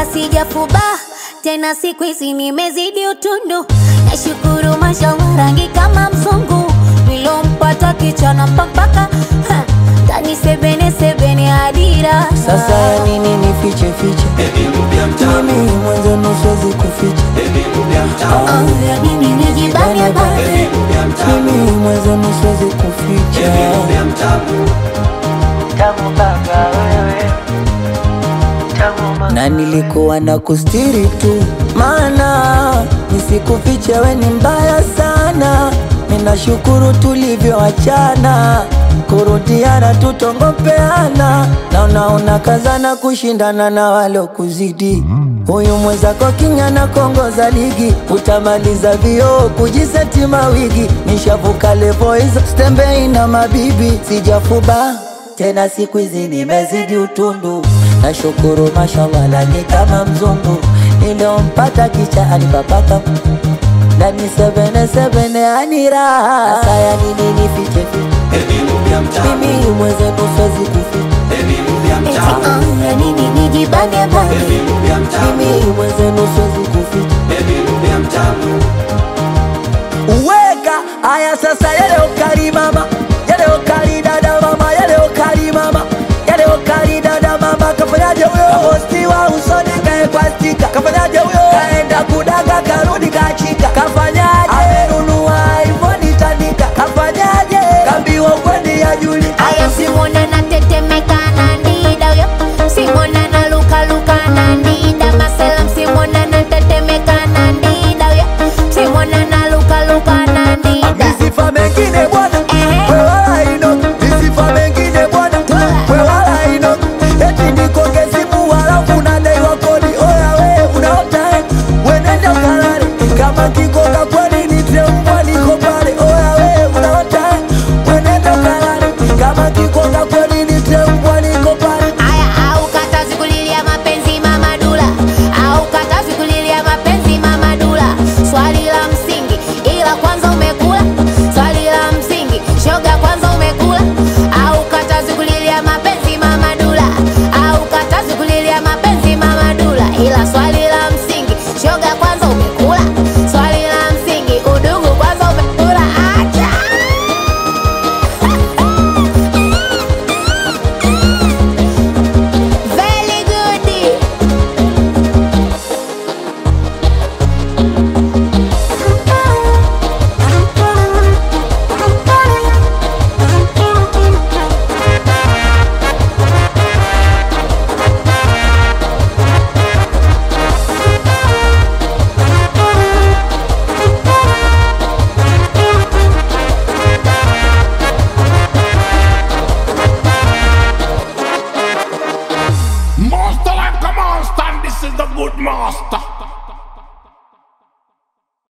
sijafuba tena, siku hizi nimezidi utundu. Nashukuru mashallah, rangi kama mzungu, nilompata kichana mpaka ha, ndani sebene sebene adira. Sasa ya nini nifiche fiche? Mimi mwenzenu siwezi kuficha. Oh, ya nini nijibane bane? Mimi mwenzenu siwezi kuficha. Tamu baba wewe, tamu mama. Na nilikuwa na kustiri tu, maana nisikufiche, we ni mbaya sana. Ninashukuru tulivyoachana, kurudiana tutongopeana, na unaona kazana kushindana na walokuzidi. Huyu mwenzako king'ana kongoza ligi, utamaliza vioo kujiseti mawigi. Nishavuka levo hizo, stembei na mabibi, sijafuba tena siku hizi nimezidi utundu, nashukuru mashallah, lani kama mzungu niliompata kicha alipapaka ndani sebene sebene aniraha. Sasa ya nini nifiche fiche? Mimi mwenzenu siwezi kuficha. Eti oh, ya nini nijibane bane? Mimi mwenzenu siwezi kuficha. Uweka aya sasa, yale ukali mama, yale ukali dada mama, yale ukali mama, yale ukali dada mama, kafanyaje huyo? Kapostiwa usoni kae kwa stika, kafanyaje huyo?